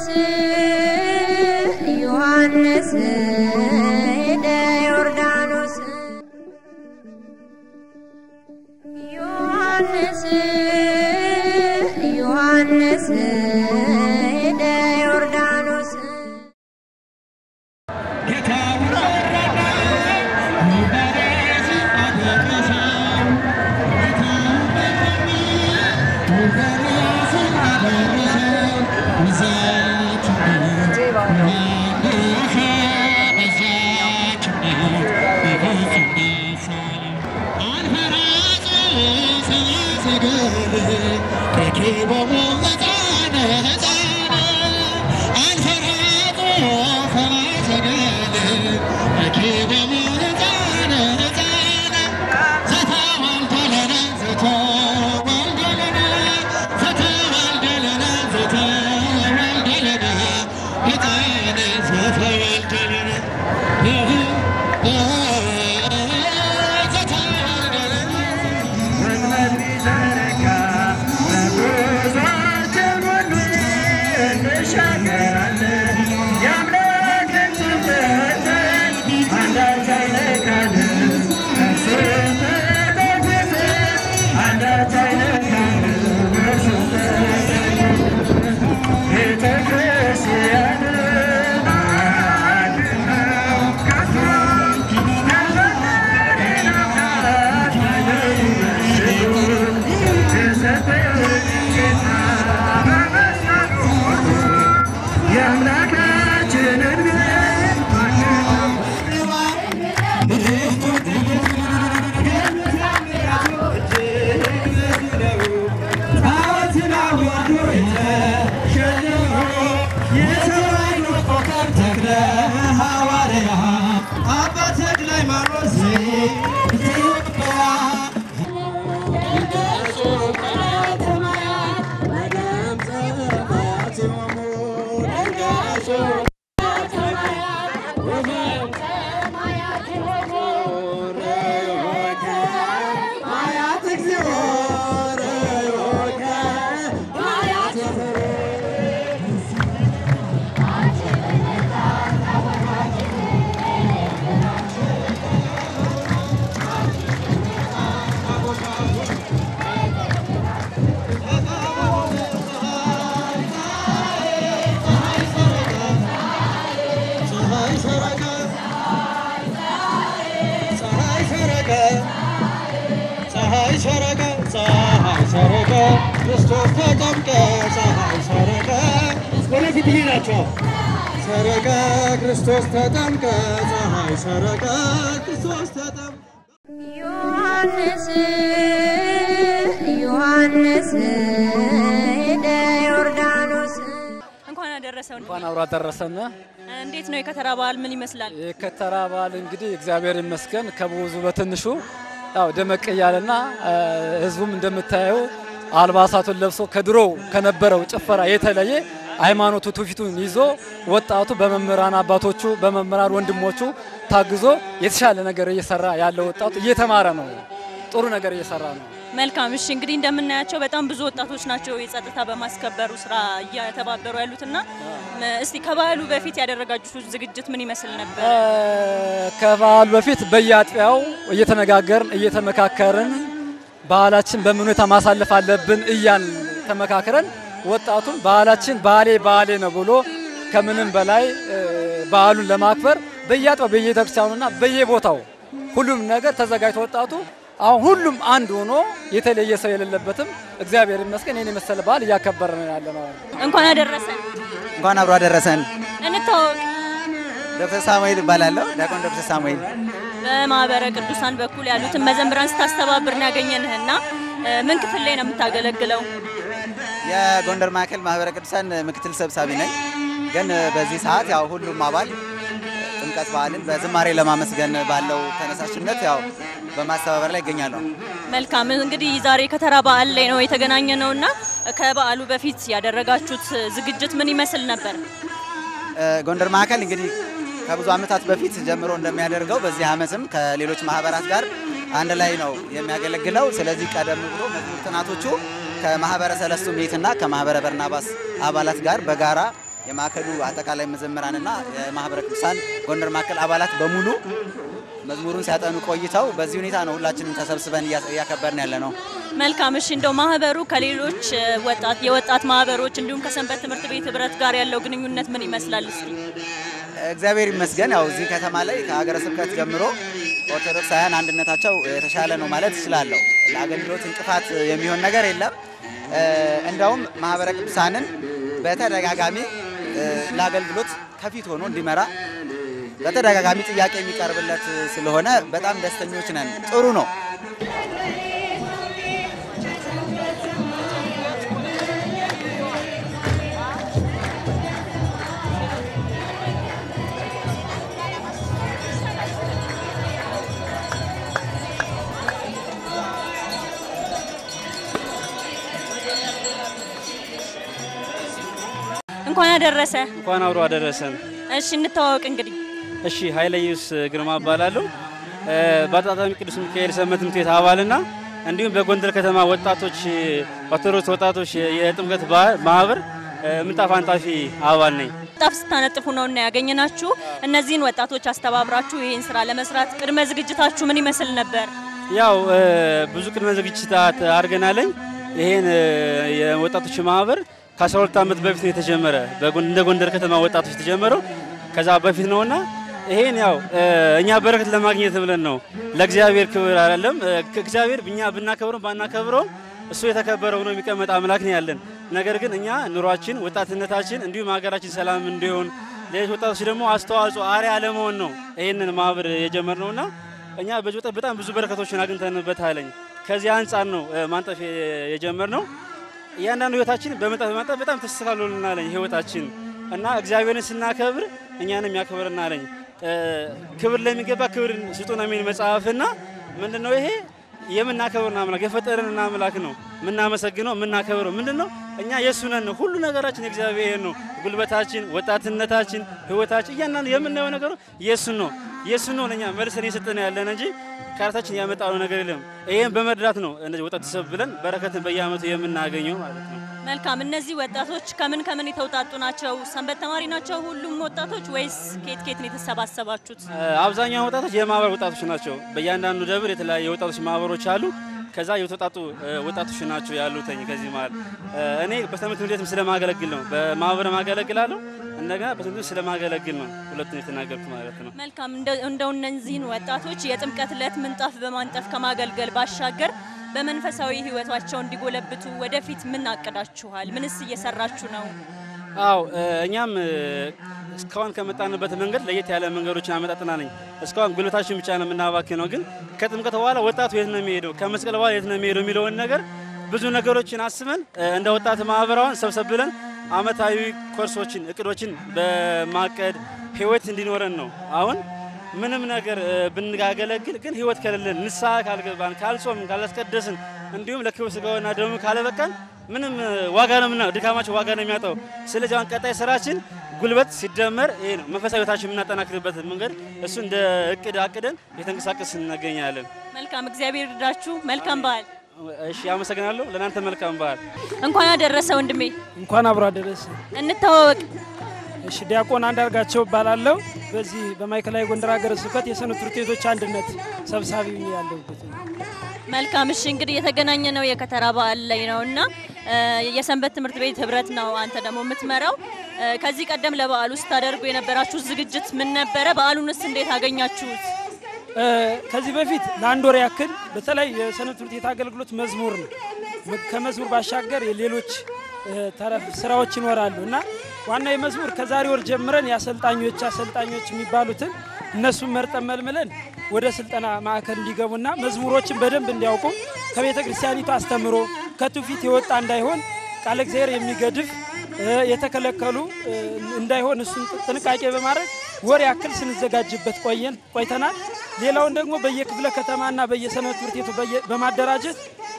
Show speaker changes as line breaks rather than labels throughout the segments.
ዮሐንስ ዮሐንስ ሄደ ዮርዳኖስ ዮሐንስ ዮሐንስ ሄደ ዮርዳኖስ
ፀሐይ ሰረቀ ፀሐይ ሰረቀ ክርስቶስ ተጠምቀ ፀሐይ ሰረቀ ወደፊት ይሄ ናቸው። ሰረቀ ክርስቶስ ተጠምቀ ፀሐይ ሰረቀ ክርስቶስ ተጠምቀ
ዮሐንስ ዮሐንስ ሄደ ዮርዳኖስ
እንኳን አደረሰው።
እንኳን አብሮ አደረሰን።
እንዴት ነው የከተራ በዓል ምን ይመስላል?
የከተራ በዓል እንግዲህ እግዚአብሔር ይመስገን ከብዙ በትንሹ ያው ደመቅ እያለና ህዝቡም እንደምታየው አልባሳቱን ለብሶ ከድሮው ከነበረው ጭፈራ የተለየ ሃይማኖቱ ትውፊቱን ይዞ ወጣቱ በመምህራን አባቶቹ በመምህራን ወንድሞቹ ታግዞ የተሻለ ነገር እየሰራ ያለው ወጣቱ እየተማረ ነው። ጥሩ ነገር እየሰራ ነው።
መልካም። እሺ እንግዲህ እንደምናያቸው በጣም ብዙ ወጣቶች ናቸው የጸጥታ በማስከበሩ ስራ እየተባበሩ ያሉትና እስቲ ከበዓሉ በፊት ያደረጋችሁት ዝግጅት ምን ይመስል ነበር?
ከበዓሉ በፊት በየአጥቢያው እየተነጋገርን እየተመካከርን ባህላችን በምን ሁኔታ ማሳለፍ አለብን እያን ተመካክረን ወጣቱን ባህላችን ባህሌ ባህሌ ነው ብሎ ከምንም በላይ በዓሉን ለማክበር በየአጥቢያው በየቤተክርስቲያኑና በየቦታው ሁሉም ነገር ተዘጋጅቶ ወጣቱ አሁን ሁሉም አንድ ሆኖ የተለየ ሰው የሌለበትም እግዚአብሔር ይመስገን ይህን የመሰለ በዓል እያከበረ ነው ያለ ነው።
እንኳን አደረሰን።
እንኳን አብሮ አደረሰን።
እንታወቅ።
ዶክተር ሳሙኤል እባላለሁ። ዲያቆን ዶክተር ሳሙኤል
በማህበረ ቅዱሳን በኩል ያሉትን መዘምራን ስታስተባብር ነው ያገኘንህና ምን ክፍል ላይ ነው የምታገለግለው?
የጎንደር ማዕከል ማህበረ ቅዱሳን ምክትል ሰብሳቢ ነኝ። ግን በዚህ ሰዓት ያው ሁሉም አባል ጥምቀት በዓልን በዝማሬ ለማመስገን ባለው ተነሳሽነት ያው በማስተባበር ላይ ይገኛለሁ።
መልካም እንግዲህ ዛሬ ከተራ በዓል ላይ ነው የተገናኘ ነውና ከበዓሉ በፊት ያደረጋችሁት ዝግጅት ምን ይመስል ነበር?
ጎንደር ማዕከል እንግዲህ ከብዙ ዓመታት በፊት ጀምሮ እንደሚያደርገው በዚህ ዓመትም ከሌሎች ማህበራት ጋር አንድ ላይ ነው የሚያገለግለው። ስለዚህ ቀደም ብሎ መዝሙር ጥናቶቹ ከማህበረ ሰለስቱ ምዕትና ከማህበረ በርናባስ አባላት ጋር በጋራ የማዕከሉ አጠቃላይ መዘምራንና የማህበረ ቅዱሳን ጎንደር ማዕከል አባላት በሙሉ መዝሙሩን ሲያጠኑ ቆይተው በዚህ ሁኔታ ነው ሁላችንም ተሰብስበን እያ- እያከበርን ያለ ነው።
መልካም። እሺ እንደው ማህበሩ ከሌሎች እ፣ ወጣት የወጣት ማህበሮች እንዲሁም ከሰንበት ትምህርት ቤት ህብረት ጋር ያለው ግንኙነት ምን ይመስላል? እስቲ
እግዚአብሔር ይመስገን ያው እዚህ ከተማ ላይ ከሀገረ ስብከት ጀምሮ ኦርቶዶክሳውያን አንድነታቸው የተሻለ ነው ማለት እችላለሁ። ለአገልግሎት እንቅፋት የሚሆን ነገር የለም። እ፣ እንደውም ማህበረ ቅዱሳንን በተደጋጋሚ እ፣ ለአገልግሎት ከፊት ሆኖ እንዲመራ በተደጋጋሚ ጥያቄ የሚቀርብለት ስለሆነ በጣም ደስተኞች ነን። ጥሩ ነው።
እንኳን ያደረሰ።
እንኳን አብሮ አደረሰን።
እሺ እንተዋወቅ እንግዲህ
እሺ ኃይለ ኢየሱስ ግርማ እባላለሁ። እ፣ በአጣጣሚ ቅዱስ ሚካኤል ሰንበት ትምህርት ቤት አባልና እንዲሁም በጎንደር ከተማ ወጣቶች ኦርቶዶክስ ወጣቶች የጥምቀት በዓል ማህበር እ፣ ምንጣፍ አንጣፊ አባል ነኝ።
ጣፍ ስታነጥፉ ነው እና ያገኘናችሁ። እነዚህን ወጣቶች አስተባብራችሁ ይህን ስራ ለመስራት ቅድመ ዝግጅታችሁ ምን ይመስል ነበር?
ያው እ፣ ብዙ ቅድመ ዝግጅት አድርገናለኝ። ይሄን እ፣ የወጣቶች ማህበር ከ12 ዓመት በፊት ነው የተጀመረ። በጎን- እንደ ጎንደር ከተማ ወጣቶች የተጀመረው ከዛ በፊት ነውና ይሄን ያው እ፣ እኛ በረከት ለማግኘት ብለን ነው። ለእግዚአብሔር ክብር አይደለም። እ፣ እግዚአብሔር እኛ ብናከብረው ባናከብረው እሱ የተከበረ ሆኖ የሚቀመጥ አምላክ ነው ያለን። ነገር ግን እኛ ኑሯችን፣ ወጣትነታችን እንዲሁም ሀገራችን ሰላም እንዲሆን ሌሎች ወጣቶች ደግሞ አስተዋጽኦ አርአያ ለመሆን ነው ይህንን ማህበር የጀመርነውና እኛ በዚህ ወጣት በጣም ብዙ በረከቶችን አግኝተንበታለኝ። ከዚህ አንጻር ነው እ፣ ማንጠፍ የ- የጀመርነው። እያንዳንዱ ህይወታችን በመንጠፍ በማንጠፍ በጣም ተስተካክሎልናለኝ ህይወታችን እና እግዚአብሔርን ስናከብር እኛንም ያከብርናለኝ። እ፣ ክብር ለሚገባ ክብር ስጡ ነው የሚል መጽሐፍና ምንድነው ይሄ የምናከብርን አምላክ የፈጠረንን አምላክ ነው የምናመሰግነው የምናከብረው ምንድን ነው እኛ የእሱ ነን ነው ሁሉ ነገራችን የእግዚአብሔር ነው ጉልበታችን ወጣትነታችን ህይወታችን እያንዳንዱ የምናየው ነገሩ የእሱን ነው የእሱን ነው ለእኛ መልሰን የሰጠን ያለን እንጂ ከራሳችን ያመጣነው ነገር የለም ይህም በመርዳት ነው እነዚህ ወጣት ተሰብ ብለን በረከትን በየአመቱ የምናገኘው ማለት ነው
መልካም። እነዚህ ወጣቶች ከምን ከምን የተውጣጡ ናቸው? ሰንበት ተማሪ ናቸው ሁሉም ወጣቶች ወይስ ኬት ኬት ነው የተሰባሰባችሁት?
አብዛኛው ወጣቶች የማህበር ወጣቶች ናቸው። በእያንዳንዱ ደብር የተለያዩ የወጣቶች ማህበሮች አሉ። ከዛ የተውጣጡ እ፣ ወጣቶች ናቸው ያሉትኝ። ከዚህ መሀል እ፣ እኔ በሰንበት ትምህርት ቤትም ስለማገለግል ነው፣ በማህበርም አገለግላለሁ። እንደገና በትምህርት ቤት ስለማገለግል ነው ሁለቱን የተናገርኩት ማለት ነው።
መልካም። እንደ- እንደው እነዚህን ወጣቶች የጥምቀት ዕለት ምንጣፍ በማንጠፍ ከማገልገል ባሻገር በመንፈሳዊ ህይወታቸው እንዲጎለብቱ ወደፊት ምን አቅዳችኋል? ምንስ እየሰራችሁ ነው?
አው እኛም እ፣ እስካሁን ከመጣንበት መንገድ ለየት ያለ መንገዶችን አመጣጥና ነኝ። እስካሁን ጉልበታችን ብቻ ነው የምናባክነው፣ ግን ከጥምቀት በኋላ ወጣቱ የት ነው የሚሄደው፣ ከመስቀል በኋላ የት ነው የሚሄደው የሚለውን ነገር ብዙ ነገሮችን አስበን እ፣ እንደ ወጣት ማህበራውን ሰብሰብ ብለን አመታዊ ኮርሶችን እቅዶችን በማቀድ ህይወት እንዲኖረን ነው አሁን ምንም ነገር እ፣ ብናገለግል ግን ህይወት ከሌለን ንስሐ ካልገባን ካልጾምን ካላስቀደስን እንዲሁም ለክብር ስጋውና ደሙ ካለበቃን ምንም እ፣ ዋጋ ነው ምና ድካማችን ዋጋ ነው የሚያጣው። ስለዚህ አሁን ቀጣይ ስራችን ጉልበት ሲደመር ይሄ ነው መንፈሳዊ ህይወታችን የምናጠናክርበት መንገድ እሱ እንደ እቅድ አቅደን የተንቀሳቀስ እንገኛለን።
መልካም። እግዚአብሔር ይርዳችሁ። መልካም በዓል።
እሺ፣ አመሰግናለሁ። ለእናንተ መልካም በዓል።
እንኳን አደረሰ ወንድሜ።
እንኳን አብሮ አደረሰ።
እንተዋወቅ።
እሺ ዲያቆን አንዳርጋቸው እባላለሁ። በዚህ በማዕከላዊ ጎንደር ሀገረ ስብከት የሰንበት ትምህርት ቤቶች አንድነት ሰብሳቢ ሆኜ ያለሁበት ነው።
መልካም እሺ፣ እንግዲህ የተገናኘ ነው የከተራ በዓል ላይ ነው እና እ፣ የሰንበት ትምህርት ቤት ህብረት ነው አንተ ደግሞ የምትመራው። እ፣ ከዚህ ቀደም ለበዓሉ ስታደርጉ የነበራችሁ ዝግጅት ምን ነበረ? በዓሉንስ እንዴት አገኛችሁት?
እ፣ ከዚህ በፊት ለአንድ ወር ያክል በተለይ የሰንበት ትምህርት ቤት አገልግሎት መዝሙር ነው። ም- ከመዝሙር ባሻገር የሌሎች እ፣ ተረፍ ስራዎች ይኖራሉ እና ዋና የመዝሙር ከዛሬ ወር ጀምረን የአሰልጣኞች አሰልጣኞች የሚባሉትን እነሱን መርጠን መልምለን ወደ ስልጠና ማዕከል እንዲገቡና መዝሙሮችን በደንብ እንዲያውቁ ከቤተ ክርስቲያኒቱ አስተምሮ ከትውፊት የወጣ እንዳይሆን ቃለ እግዚአብሔር የሚገድፍ እ፣ የተከለከሉ እ፣ እንዳይሆን እሱን ጥንቃቄ በማድረግ ወር ያክል ስንዘጋጅበት ቆየን ቆይተናል። ሌላውን ደግሞ በየክፍለ ከተማና በየሰንበት ትምህርት ቤቱ በየ- በማደራጀት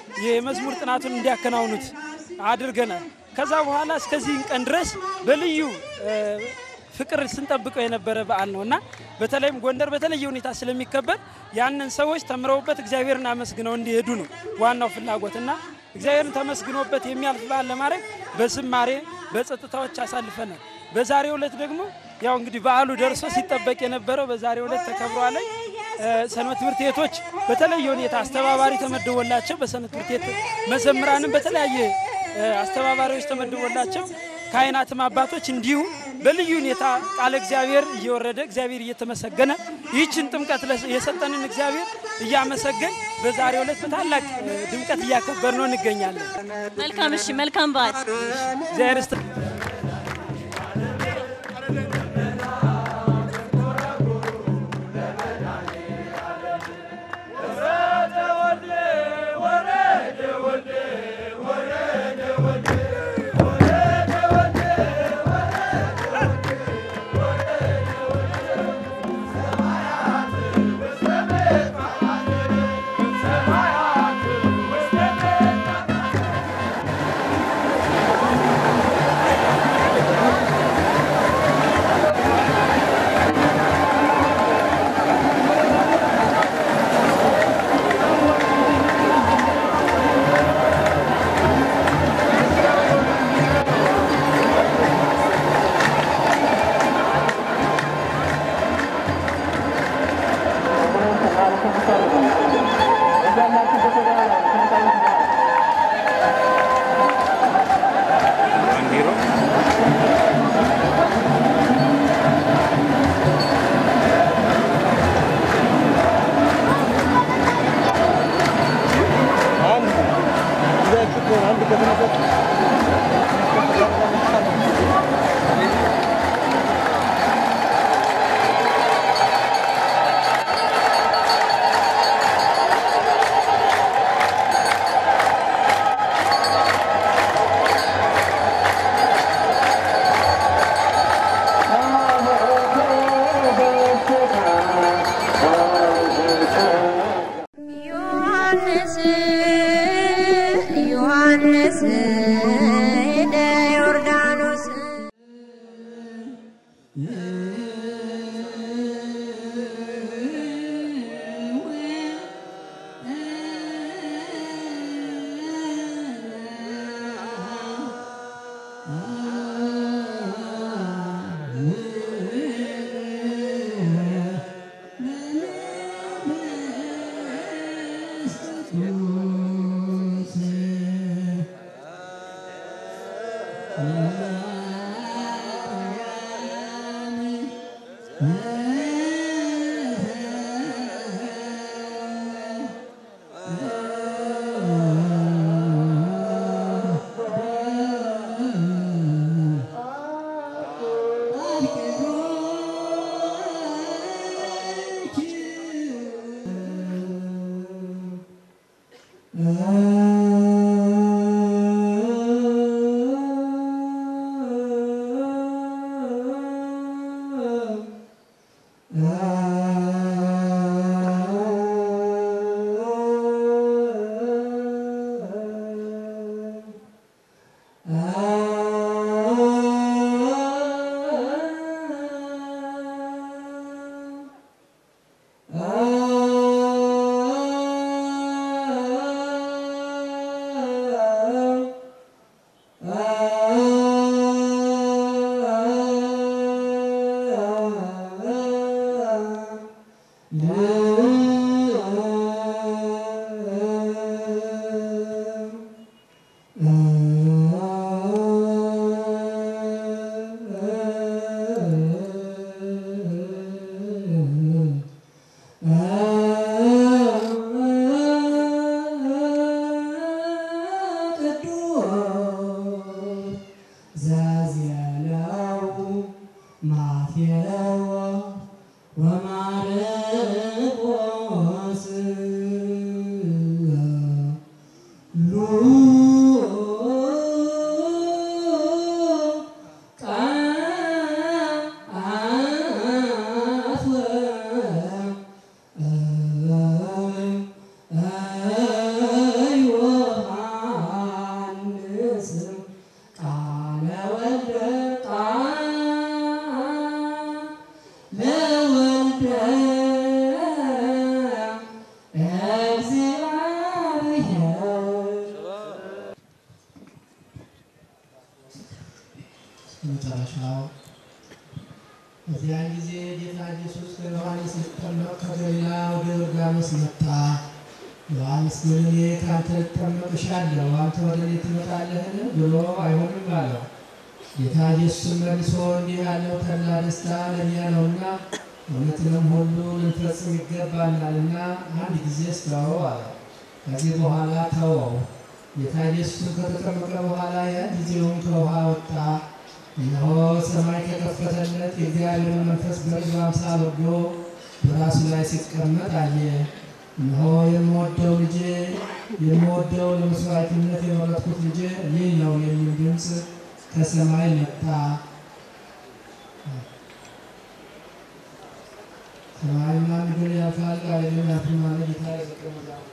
የመዝሙር ጥናቱን እንዲያከናውኑት አድርገናል። ከዛ በኋላ እስከዚህ ቀን ድረስ በልዩ እ፣ ፍቅር ስንጠብቀው የነበረ በዓል ነው እና በተለይም ጎንደር በተለየ ሁኔታ ስለሚከበር ያንን ሰዎች ተምረውበት እግዚአብሔርን አመስግነው እንዲሄዱ ነው ዋናው ፍላጎት እና እግዚአብሔርን ተመስግኖበት የሚያልፍ በዓል ለማድረግ በዝማሬ በጸጥታዎች አሳልፈናል። በዛሬው ዕለት ደግሞ ያው እንግዲህ በዓሉ ደርሶ ሲጠበቅ የነበረው በዛሬው ዕለት ተከብሯል። እ፣ ሰንበት ትምህርት ቤቶች በተለየ ሁኔታ አስተባባሪ ተመድቦላቸው በሰንበት ትምህርት ቤት መዘምራንም በተለያየ እ፣ አስተባባሪዎች ተመድቦላቸው ካህናትም አባቶች እንዲሁ በልዩ ሁኔታ ቃለ እግዚአብሔር እየወረደ እግዚአብሔር እየተመሰገነ ይህችን ጥምቀት ለስ- የሰጠንን እግዚአብሔር እያመሰገን በዛሬው ዕለት በታላቅ እ፣ ድምቀት እያከበር ነው እንገኛለን።
መልካም እሺ፣ መልካም በዓል።
እግዚአብሔር ይስጥ
ዮሐንስ ዮሐንስ ሄደ ዮርዳኖስ
መጨረሻው በዚያን ጊዜ ጌታ ኢየሱስ ከዮሐንስ ሊጠመቅ ከገሊላ ወደ ዮርዳኖስ መጣ። ዮሐንስ ግን እኔ ከአንተ ልጠመቅ እሻለሁ፣ አንተ ወደ እኔ ትመጣለህን? ብሎ አይሆንም አለው። ጌታ ኢየሱስ መልሶ እንዲህ ያለው ተድላ ደስታ ለእኛ ነውና እውነትንም ሁሉ ልንፈጽም ይገባናልና አንድ ጊዜ ስተወው አለ። ከዚህ በኋላ ተወው። ጌታ ኢየሱስም ከተጠመቀ በኋላ ያን ጊዜውም ከውሃ ወጣ። እነሆ ሰማይ ተከፈተለት፣ የእግዚአብሔር መንፈስ በልጁ አምሳል ወርዶ በራሱ ላይ ሲቀመጥ አየ። እነሆ የምወደው ልጄ የምወደው ለመስዋዕትነት የመረጥኩት ልጄ ይህ ነው የሚል ድምፅ ከሰማይ መጣ። ሰማይና ምድር ያልፋል፣ ቃሌ ግን አያልፍም አለ ጌታ ለደቀ መዛሙርቱ።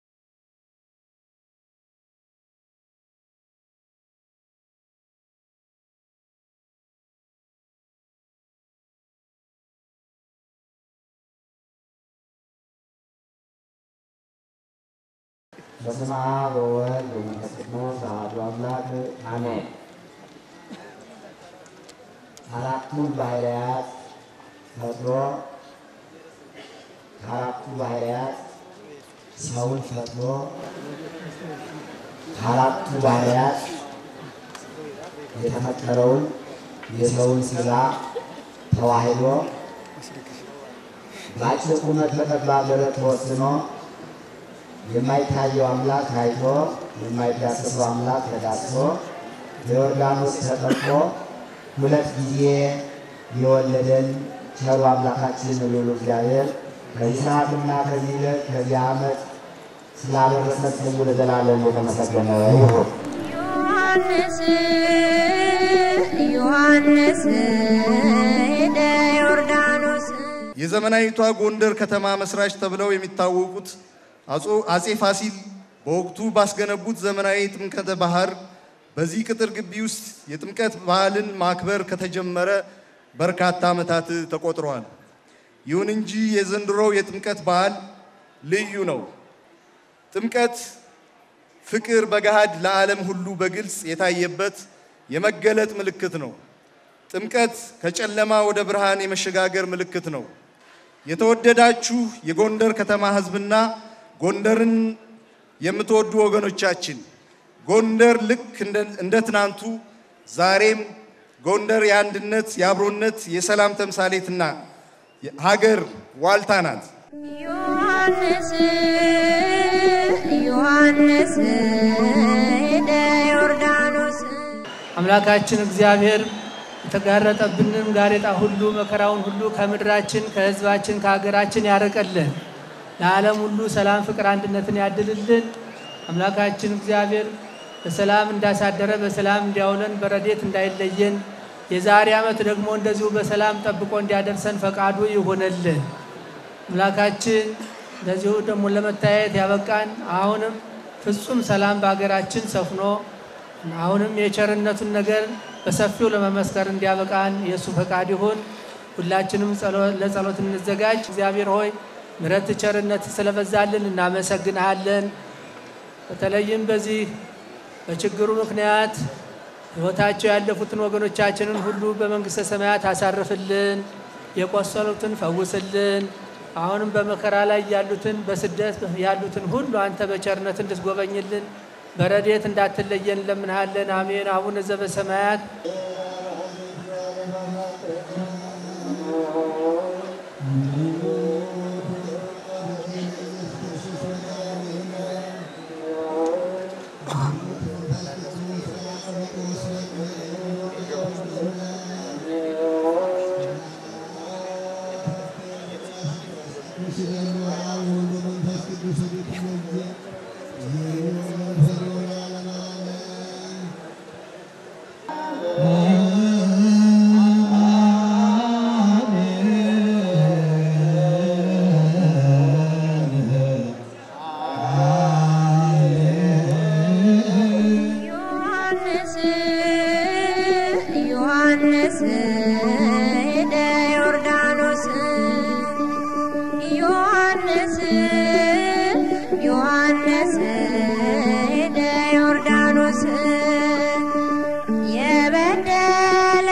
በስመ አብ ወወልድ ወመንፈስ ቅዱስ አሐዱ አምላክ አሜን። አራቱን ባህርያት ፈጥሮ ከአራቱ ባህርያት ሰውን ፈጥሮ ከአራቱ ባህርያት የተፈጠረውን የሰውን ሥጋ ተዋህዶ በአጭር ቁመት በጠባብ ደረት ተወስኖ የማይታየው አምላክ ታይቶ የማይዳሰሰው አምላክ ተዳስሶ በዮርዳኖስ ተጠምቆ ሁለት ጊዜ የወለደን ቸሩ አምላካችን ልዑል እግዚአብሔር ከዚህ ሰዓትና ከዚህ ዕለት ከዚህ ዓመት ስላደረሰን ስሙ ለዘላለም የተመሰገነ ይሁን።
ዮሐንስ ዮሐንስ ሄደ ዮርዳኖስ
የዘመናዊቷ ጎንደር ከተማ መስራች ተብለው የሚታወቁት አጾ- አጼ ፋሲል በወቅቱ ባስገነቡት ዘመናዊ ጥምቀተ ባህር በዚህ ቅጥር ግቢ ውስጥ የጥምቀት ባህልን ማክበር ከተጀመረ በርካታ ዓመታት ተቆጥረዋል። ይሁን እንጂ የዘንድሮው የጥምቀት በዓል ልዩ ነው። ጥምቀት ፍቅር በገሃድ ለዓለም ሁሉ በግልጽ የታየበት የመገለጥ ምልክት ነው። ጥምቀት ከጨለማ ወደ ብርሃን የመሸጋገር ምልክት ነው። የተወደዳችሁ የጎንደር ከተማ ሕዝብና ጎንደርን የምትወዱ ወገኖቻችን ጎንደር ልክ እንደ- እንደ ትናንቱ ዛሬም ጎንደር የአንድነት፣ የአብሮነት፣ የሰላም ተምሳሌትና ሀገር ዋልታ ናት።
ዮሐንስ ዮሐንስ ሄደ ዮርዳኖስ
አምላካችን እግዚአብሔር የተጋረጠብንን ጋሬጣ ሁሉ መከራውን ሁሉ ከምድራችን ከሕዝባችን ከሀገራችን ያርቅልን። ለዓለም ሁሉ ሰላም፣ ፍቅር፣ አንድነትን ያድልልን። አምላካችን እግዚአብሔር በሰላም እንዳሳደረ በሰላም እንዲያውለን በረዴት እንዳይለየን የዛሬ ዓመት ደግሞ እንደዚሁ በሰላም ጠብቆ እንዲያደርሰን ፈቃዱ ይሆንልን። አምላካችን እንደዚሁ ደግሞ ለመታየት ያበቃን አሁንም ፍጹም ሰላም በሀገራችን ሰፍኖ አሁንም የቸርነቱን ነገር በሰፊው ለመመስከር እንዲያበቃን የእሱ ፈቃድ ይሁን። ሁላችንም ጸሎ- ለጸሎት እንዘጋጅ። እግዚአብሔር ሆይ ምሕረት ቸርነት ስለበዛልን እናመሰግንሃለን። በተለይም በዚህ በችግሩ ምክንያት ሕይወታቸው ያለፉትን ወገኖቻችንን ሁሉ በመንግሥተ ሰማያት አሳርፍልን፣ የቆሰሉትን ፈውስልን። አሁንም በመከራ ላይ ያሉትን በስደት ያሉትን ሁሉ አንተ በቸርነት እንድትጎበኝልን በረድኤት እንዳትለየን እንለምንሃለን። አሜን። አቡነ ዘበሰማያት
ዮሐንስ ዮሐንስ ሄደ ዮርዳኖስ ዮሐንስ ዮሐንስ ሄደ ዮርዳኖስ የበደለ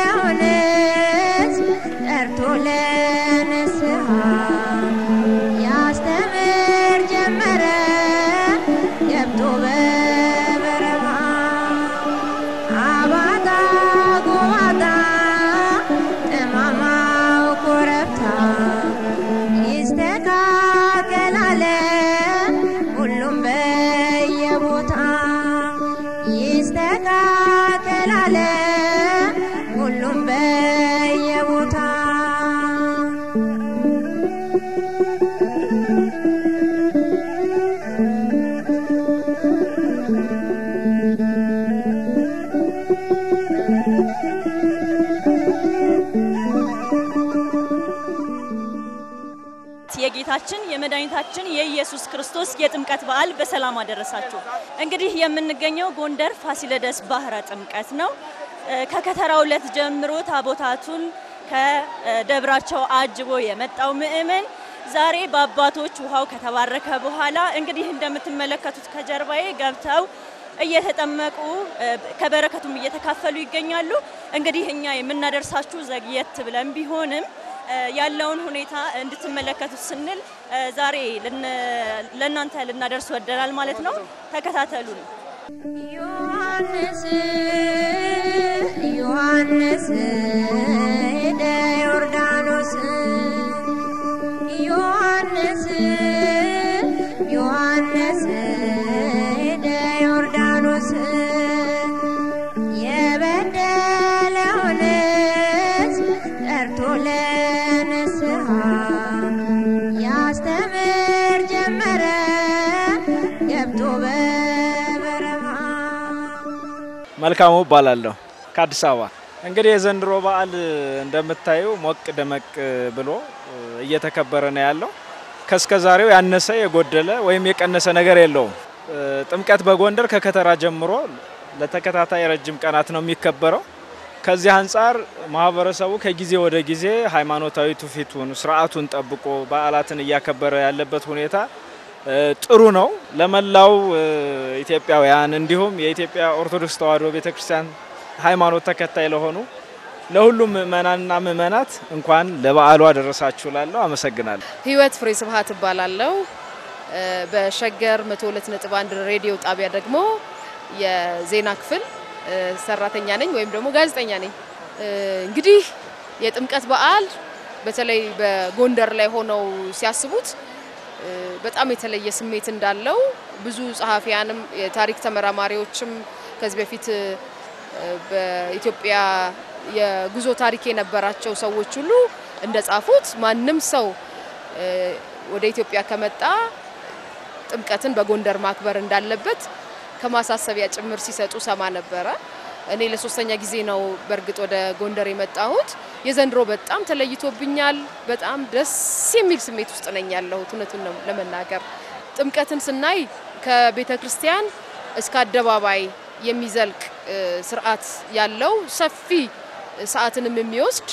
የጌታችን የመድኃኒታችን የኢየሱስ ክርስቶስ የጥምቀት በዓል በሰላም አደረሳችሁ። እንግዲህ የምንገኘው ጎንደር ፋሲለደስ ባህረ ጥምቀት ነው። እ፣ ከከተራው ዕለት ጀምሮ ታቦታቱን ከደብራቸው አጅቦ የመጣው ምእመን ዛሬ በአባቶች ውሃው ከተባረከ በኋላ እንግዲህ እንደምትመለከቱት ከጀርባዬ ገብተው እየተጠመቁ እ፣ ከበረከቱም እየተካፈሉ ይገኛሉ። እንግዲህ እኛ የምናደርሳችሁ ዘግየት ብለን ቢሆንም እ፣ ያለውን ሁኔታ እንድትመለከቱት ስንል እ፣ ዛሬ ልን- ለእናንተ ልናደርስ ወደናል ማለት ነው። ተከታተሉን።
ዮሐንስ ዮሐንስ ሄደ ዮርዳኖስ ዮሐንስ ዮሐንስ ሄደ ዮርዳኖስ የበደለውን ሕዝብ ጠርቶ ለንስሐ ያስተምር ጀመረ ገብቶ በበረሃ
መልካሙ እባላለሁ ከአዲስ አበባ። እንግዲህ የዘንድሮ በዓል እንደምታዩ ሞቅ ደመቅ ብሎ እየተከበረ ነው ያለው። ከእስከ ዛሬው ያነሰ የጎደለ ወይም የቀነሰ ነገር የለውም። ጥምቀት በጎንደር ከከተራ ጀምሮ ለተከታታይ ረጅም ቀናት ነው የሚከበረው። ከዚህ አንጻር ማህበረሰቡ ከጊዜ ወደ ጊዜ ሃይማኖታዊ ትውፊቱን ስርዓቱን ጠብቆ በዓላትን እያከበረ ያለበት ሁኔታ እ፣ ጥሩ ነው። ለመላው እ፣ ኢትዮጵያውያን እንዲሁም የኢትዮጵያ ኦርቶዶክስ ተዋሕዶ ቤተክርስቲያን ሃይማኖት ተከታይ ለሆኑ ለሁሉም ምእመናንና ምእመናት እንኳን ለበዓሉ አደረሳችሁ ላለሁ አመሰግናለሁ።
ህይወት ፍሬ ስብሀት እባላለሁ። እ፣ በሸገር 102.1 ሬዲዮ ጣቢያ ደግሞ የዜና ክፍል እ፣ ሰራተኛ ነኝ ወይም ደግሞ ጋዜጠኛ ነኝ። እ፣ እንግዲህ የጥምቀት በዓል በተለይ በጎንደር ላይ ሆነው ሲያስቡት እ፣ በጣም የተለየ ስሜት እንዳለው ብዙ ጸሐፊያንም የታሪክ ተመራማሪዎችም ከዚህ በፊት እ፣ በኢትዮጵያ የጉዞ ታሪክ የነበራቸው ሰዎች ሁሉ እንደጻፉት ማንም ሰው እ፣ ወደ ኢትዮጵያ ከመጣ ጥምቀትን በጎንደር ማክበር እንዳለበት ከማሳሰቢያ ጭምር ሲሰጡ ሰማ ነበረ። እኔ ለሶስተኛ ጊዜ ነው በእርግጥ ወደ ጎንደር የመጣሁት። የዘንድሮ በጣም ተለይቶብኛል። በጣም ደስ የሚል ስሜት ውስጥ ነኝ ያለሁት እውነቱን ነው ለመናገር። ጥምቀትን ስናይ ከቤተ ክርስቲያን እስከ አደባባይ የሚዘልቅ እ፣ ስርዓት ያለው ሰፊ ሰዓትንም የሚወስድ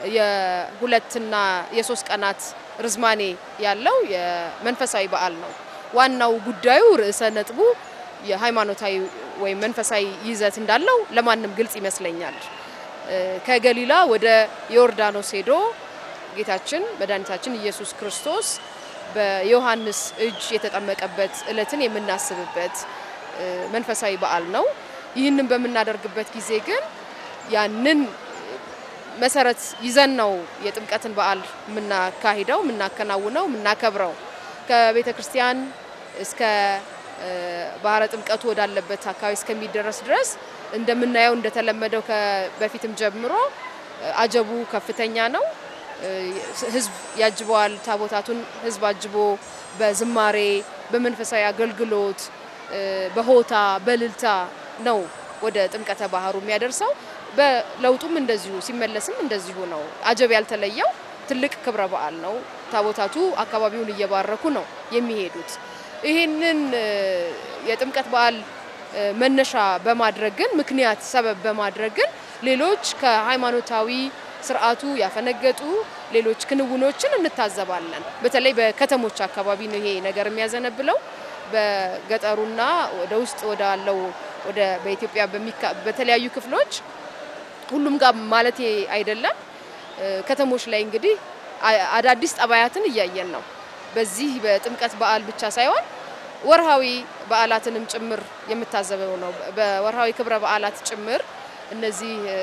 የሁለትና የሶስት ቀናት ርዝማኔ ያለው የመንፈሳዊ በዓል ነው። ዋናው ጉዳዩ ርዕሰ ነጥቡ የሃይማኖታዊ ወይም መንፈሳዊ ይዘት እንዳለው ለማንም ግልጽ ይመስለኛል። እ፣ ከገሊላ ወደ ዮርዳኖስ ሄዶ ጌታችን መድኃኒታችን ኢየሱስ ክርስቶስ በዮሐንስ እጅ የተጠመቀበት ዕለትን የምናስብበት እ፣ መንፈሳዊ በዓል ነው። ይህንን በምናደርግበት ጊዜ ግን ያንን መሰረት ይዘን ነው የጥምቀትን በዓል የምናካሂደው፣ የምናከናውነው፣ የምናከብረው ከቤተ ክርስቲያን እስከ እ፣ ባህረ ጥምቀቱ ወዳለበት አካባቢ እስከሚደረስ ድረስ እንደምናየው እንደተለመደው ከበፊትም ጀምሮ እ፣ አጀቡ ከፍተኛ ነው። እ፣ ህዝብ ያጅበዋል። ታቦታቱን ህዝብ አጅቦ በዝማሬ በመንፈሳዊ አገልግሎት እ፣ በሆታ በልልታ ነው ወደ ጥምቀተ ባህሩ የሚያደርሰው። በለውጡም እንደዚሁ ሲመለስም እንደዚሁ ነው። አጀብ ያልተለየው ትልቅ ክብረ በዓል ነው። ታቦታቱ አካባቢውን እየባረኩ ነው የሚሄዱት። ይህንን እ፣ የጥምቀት በዓል እ፣ መነሻ በማድረግ ግን ምክንያት ሰበብ በማድረግ ግን ሌሎች ከሃይማኖታዊ ስርዓቱ ያፈነገጡ ሌሎች ክንውኖችን እንታዘባለን። በተለይ በከተሞች አካባቢ ነው ይሄ ነገር የሚያዘነብለው። በገጠሩና ወደ ውስጥ ወዳለው ወደ በኢትዮጵያ በሚካ- በተለያዩ ክፍሎች ሁሉም ጋር ማለት አይደለም። እ፣ ከተሞች ላይ እንግዲህ አ- አዳዲስ ጠባያትን እያየን ነው። በዚህ በጥምቀት በዓል ብቻ ሳይሆን ወርሃዊ በዓላትንም ጭምር የምታዘበው ነው። በወርሃዊ ክብረ በዓላት ጭምር እነዚህ እ፣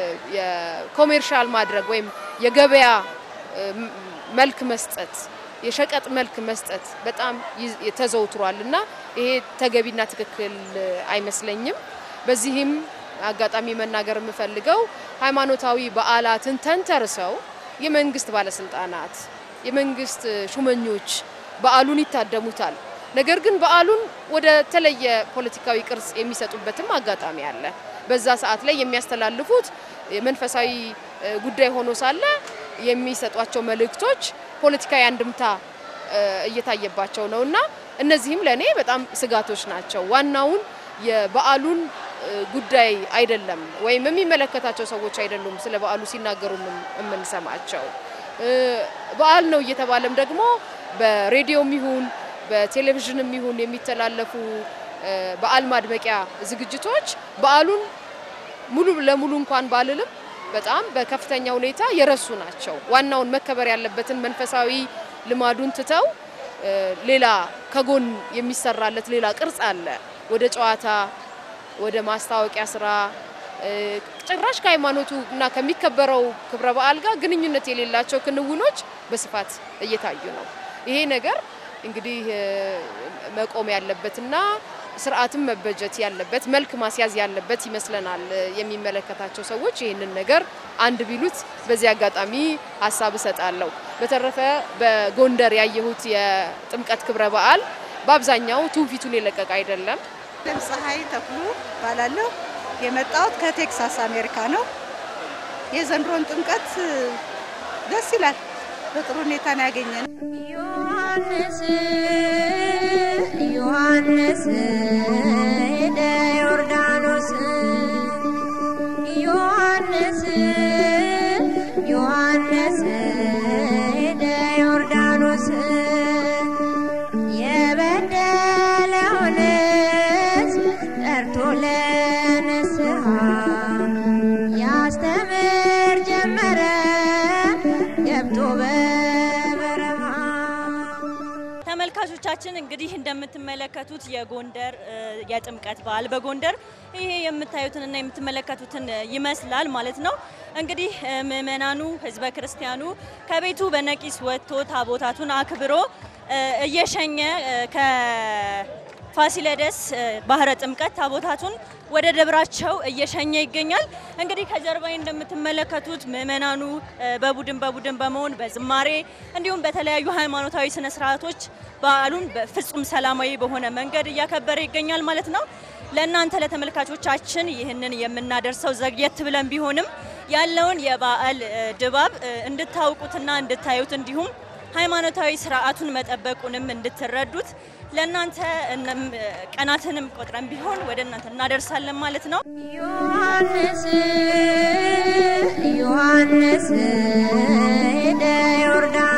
የኮሜርሻል ማድረግ ወይም የገበያ እ፣ ም- መልክ መስጠት የሸቀጥ መልክ መስጠት በጣም ይዝ- ተዘውትሯል እና ይሄ ተገቢና ትክክል እ፣ አይመስለኝም። በዚህም አጋጣሚ መናገር የምፈልገው ሃይማኖታዊ በዓላትን ተንተርሰው የመንግስት ባለስልጣናት፣ የመንግስት ሹመኞች በዓሉን ይታደሙታል። ነገር ግን በዓሉን ወደ ተለየ ፖለቲካዊ ቅርጽ የሚሰጡበትም አጋጣሚ አለ። በዛ ሰዓት ላይ የሚያስተላልፉት መንፈሳዊ እ፣ ጉዳይ ሆኖ ሳለ የሚሰጧቸው መልእክቶች ፖለቲካዊ አንድምታ እ፣ እየታየባቸው ነው እና እነዚህም ለእኔ በጣም ስጋቶች ናቸው። ዋናውን የበዓሉን እ፣ ጉዳይ አይደለም ወይም የሚመለከታቸው ሰዎች አይደሉም ስለ በዓሉ ሲናገሩ የምን- የምንሰማቸው እ፣ በዓል ነው እየተባለም ደግሞ በሬዲዮም ይሁን በቴሌቪዥንም ይሁን የሚተላለፉ እ፣ በዓል ማድመቂያ ዝግጅቶች በዓሉን ሙሉ ለሙሉ እንኳን ባልልም በጣም በከፍተኛ ሁኔታ የረሱ ናቸው። ዋናውን መከበር ያለበትን መንፈሳዊ ልማዱን ትተው እ፣ ሌላ ከጎን የሚሰራለት ሌላ ቅርጽ አለ። ወደ ጨዋታ፣ ወደ ማስታወቂያ ስራ እ፣ ጭራሽ ከሃይማኖቱ እና ከሚከበረው ክብረ በዓል ጋር ግንኙነት የሌላቸው ክንውኖች በስፋት እየታዩ ነው። ይሄ ነገር እንግዲህ እ፣ መቆም ያለበትና ስርዓትም መበጀት ያለበት መልክ ማስያዝ ያለበት ይመስለናል። እ፣ የሚመለከታቸው ሰዎች ይህንን ነገር አንድ ቢሉት በዚህ አጋጣሚ ሀሳብ እሰጣለሁ። በተረፈ በጎንደር ያየሁት የጥምቀት ክብረ በዓል በአብዛኛው ትውፊቱን የለቀቀ አይደለም።
ለም ፀሐይ ተክሉ እባላለሁ። የመጣሁት ከቴክሳስ አሜሪካ ነው። የዘንድሮን ጥምቀት እ፣ ደስ ይላል። በጥሩ ሁኔታ ነው ያገኘን።
ዮሐንስ ዮሐንስ ሄደ ዮርዳኖስ ዮሐንስ ዮሐንስ ሄደ ዮርዳኖስ የበደለውን ሕዝብ ጠርቶ ለንስሐ ያስተምር ጀመረ ገብቶ በበረሃ
ተመልካቾቻችን እንግዲህ እንደምትመለከቱት የጎንደር እ፣ የጥምቀት በዓል በጎንደር ይሄ የምታዩትንና የምትመለከቱትን እ፣ ይመስላል ማለት ነው። እንግዲህ እ፣ ምእመናኑ ህዝበ ክርስቲያኑ ከቤቱ በነቂስ ወጥቶ ታቦታቱን አክብሮ እ፣ እየሸኘ እ፣ ከፋሲለደስ እ፣ ባህረ ጥምቀት ታቦታቱን ወደ ደብራቸው እየሸኘ ይገኛል። እንግዲህ ከጀርባዬ እንደምትመለከቱት ምእመናኑ እ፣ በቡድን በቡድን በመሆን በዝማሬ እንዲሁም በተለያዩ ሃይማኖታዊ ስነ ስርዓቶች በዓሉን በፍጹም ሰላማዊ በሆነ መንገድ እያከበረ ይገኛል ማለት ነው። ለእናንተ ለተመልካቾቻችን ይህንን የምናደርሰው ዘግየት ብለን ቢሆንም ያለውን የበዓል እ፣ ድባብ እ፣ እንድታውቁትና እንድታዩት እንዲሁም ሃይማኖታዊ ስርዓቱን መጠበቁንም እንድትረዱት ለእናንተ እንም ቀናትንም ቆጥረን ቢሆን ወደ እናንተ እናደርሳለን ማለት ነው።
ዮሐንስ ዮሐንስ ሄደ ዮርዳኖስ